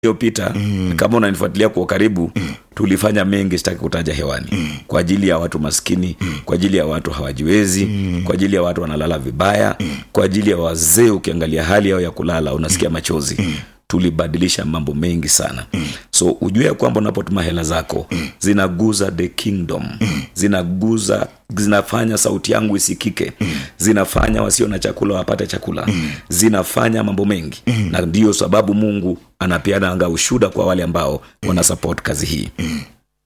iliyopita mm. kama unanifuatilia kwa karibu mm. tulifanya mengi sitaki kutaja hewani mm. kwa ajili ya watu maskini mm. kwa ajili ya watu hawajiwezi mm. kwa ajili ya watu wanalala vibaya mm. kwa ajili ya wazee ukiangalia hali yao ya kulala unasikia machozi mm tulibadilisha mambo mengi sana mm. so ujue ya kwamba unapotuma hela zako mm. zinaguza the kingdom mm. zinaguza zinafanya sauti yangu isikike mm. zinafanya wasio na chakula wapate chakula mm. zinafanya mambo mengi mm. na ndiyo sababu mungu anapeana anga ushuda kwa wale ambao wana support kazi hii mm.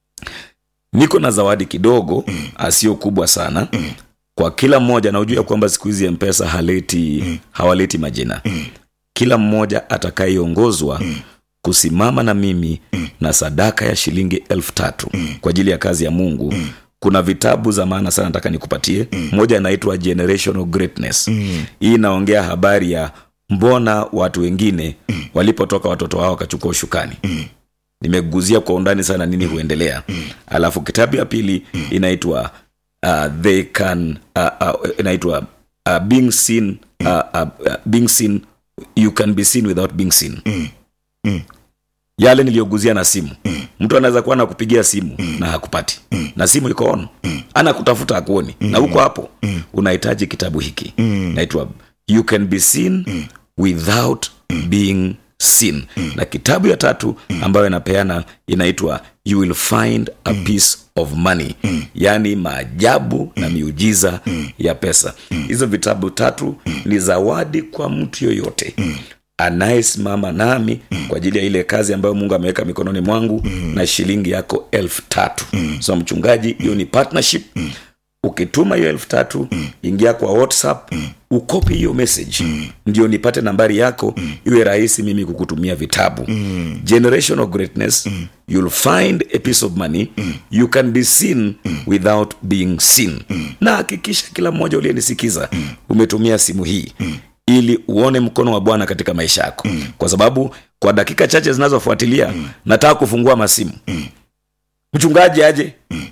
niko na zawadi kidogo mm. asio kubwa sana mm. kwa kila mmoja na ujue kwamba siku hizi mpesa haleti mm. hawaleti majina mm kila mmoja atakayeongozwa mm. kusimama na mimi mm. na sadaka ya shilingi elfu tatu mm. kwa ajili ya kazi ya mungu mm. kuna vitabu za maana sana nataka nikupatie mm. moja inaitwa generational greatness mm. hii inaongea habari ya mbona watu wengine mm. walipotoka watoto wao wakachukua ushukani mm nimeguzia kwa undani sana nini huendelea mm. alafu kitabu ya pili mm. inaitwa uh, they can uh, uh, inaitwa uh, being seen uh, uh, uh, being seen you can be seen without being seen Mm. Mm. yale niliyoguzia na simu Mm. mtu anaweza kuwa nakupigia simu na hakupati na simu iko on anakutafuta akuoni na huko hapo unahitaji kitabu hiki naitwa you can be seen without being seen na kitabu ya tatu ambayo inapeana inaitwa you will find a piece of money yaani maajabu na miujiza ya pesa hizo vitabu tatu ni zawadi kwa mtu yoyote anayesimama nami kwa ajili ya ile kazi ambayo mungu ameweka mikononi mwangu na shilingi yako elfu tatu so mchungaji hiyo ni partnership ukituma hiyo elfu tatu ingia kwa whatsapp ukopi hiyo message ndio nipate nambari yako iwe rahisi mimi kukutumia vitabu generational greatness you'll find a piece of money you can be seen without being seen na hakikisha kila mmoja uliyenisikiza umetumia simu hii ili uone mkono wa bwana katika maisha yako kwa sababu kwa dakika chache zinazofuatilia nataka kufungua masimu mchungaji aje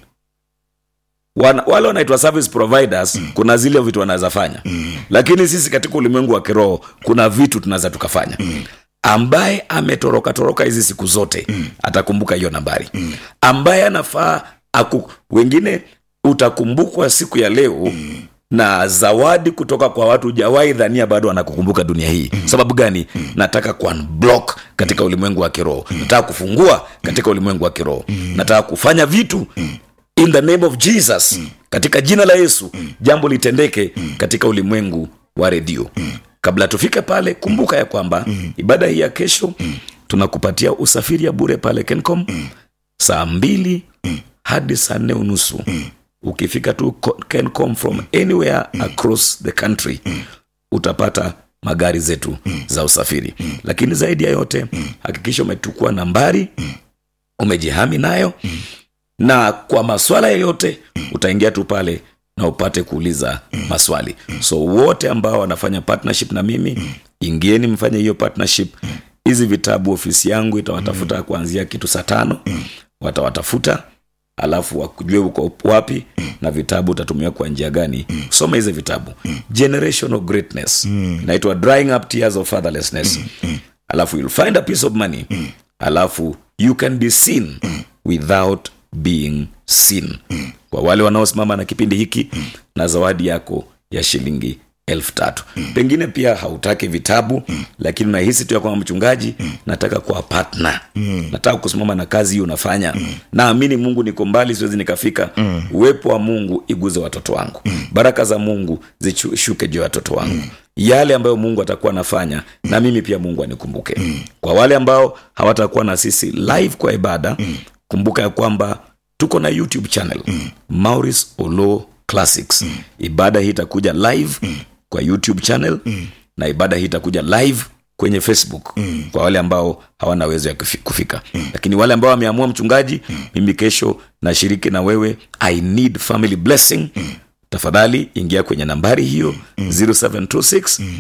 Wana, wale wanaitwa service providers mm. kuna zile vitu wanaweza fanya mm. lakini sisi katika ulimwengu wa kiroho kuna vitu tunaweza tukafanya mm. ambaye ametoroka toroka hizi siku zote mm. atakumbuka hiyo nambari mm. ambaye anafaa aku wengine utakumbukwa siku ya leo mm na zawadi kutoka kwa watu jawahi dhania bado wanakukumbuka dunia hii mm. sababu gani mm. nataka kuunblock katika ulimwengu wa kiroho mm. nataka kufungua katika ulimwengu wa kiroho mm. nataka kufanya vitu mm in the name of jesus mm. katika jina la yesu mm. jambo litendeke mm. katika ulimwengu wa redio mm. kabla tufike pale kumbuka ya kwamba mm. ibada hii ya kesho mm. tunakupatia usafiri ya bure pale kencom mm. saa mbili mm. hadi saa nne unusu mm. ukifika tu ko- kencom from anywhere mm. across the country mm. utapata magari zetu mm. za usafiri mm. lakini zaidi ya yote mm. hakikisha umetukua nambari mm. umejihami nayo mm na kwa maswala yoyote utaingia tu pale na upate kuuliza maswali so wote ambao wanafanya partnership na mimi ingieni mfanye hiyo partnership hizi vitabu ofisi yangu itawatafuta kuanzia kitu saa tano watawatafuta alafu wakujue uko wapi na vitabu utatumia kwa njia gani soma hizi vitabu generational greatness inaitwa drying up tears of fatherlessness alafu you'll find a piece of money alafu you can be seen without being seen kwa wale wanaosimama na kipindi hiki na zawadi yako ya shilingi elfu tatu pengine pia hautaki vitabu lakini unahisi tu ya kwamba mchungaji nataka kuwa partner nataka kusimama na kazi hii unafanya naamini mungu niko mbali siwezi nikafika uwepo wa mungu iguze watoto wangu baraka za mungu zishuke juu ya watoto wangu yale ambayo mungu atakuwa anafanya na mimi pia mungu anikumbuke kwa wale ambao hawatakuwa na sisi live kwa ibada kumbuka ya kwamba tuko na youtube channel mm. maurice olo classics mm. ibada hii itakuja live mm. kwa youtube channel mm. na ibada hii itakuja live kwenye facebook mm. kwa wale ambao hawana uwezo ya kufi- kufika mm. lakini wale ambao wameamua mchungaji mm. mimi kesho nashiriki na wewe i need family blessing mm. tafadhali ingia kwenye nambari hiyo mm. 0726 mm.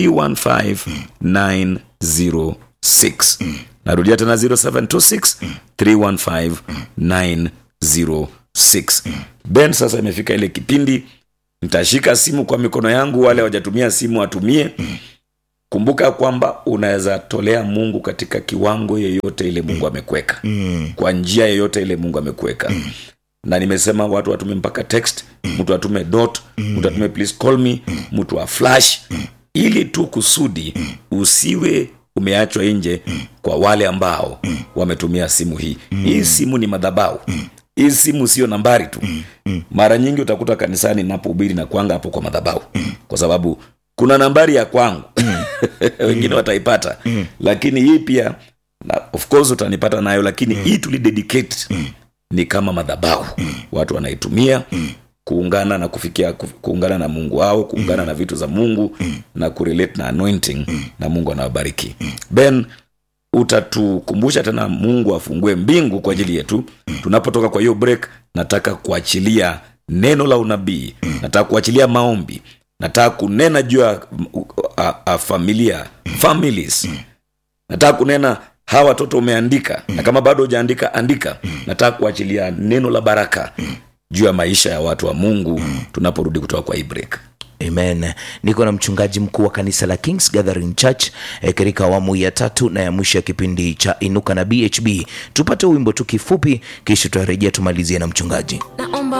315 906 narudia tena 0726 315 906 ben sasa imefika ile kipindi nitashika simu kwa mikono yangu wale wajatumia simu watumie kumbuka kwamba unaweza tolea mungu katika kiwango yeyote ile mungu amekuweka Mm. kwa njia yeyote ile mungu amekuweka na nimesema watu watume mpaka text mtu atume dot mtu atume please call me mtu wa flash ili tu kusudi usiwe umeachwa nje kwa wale ambao wametumia simu hii hii simu ni madhabau hii simu sio nambari tu mara nyingi utakuta kanisani napohubiri na kwanga hapo kwa madhabau kwa sababu kuna nambari ya kwangu wengine wataipata lakini hii pia na of course utanipata nayo lakini hii tulidedicate ni kama madhabau watu wanaitumia kuungana na kufikia kuf- kuungana na mungu wao kuungana na vitu za mungu na kurelate na anointing na mungu anawabariki ben utatukumbusha tena mungu afungue mbingu kwa ajili yetu tunapotoka kwa hiyo break nataka kuachilia neno la unabii nataka kuachilia maombi nataka kunena juu ya mm, a- a- familia families nataka kunena hawa watoto umeandika na kama bado hujaandika andika nataka kuachilia neno la baraka juu ya maisha ya watu wa mungu tunaporudi kutoka kwa hii break amen niko na mchungaji mkuu wa kanisa la kings gathering church eh, katika awamu ya tatu na ya mwisho ya kipindi cha inuka na bhb tupate wimbo tu kifupi kisha tutarejea tumalizie na mchungaji na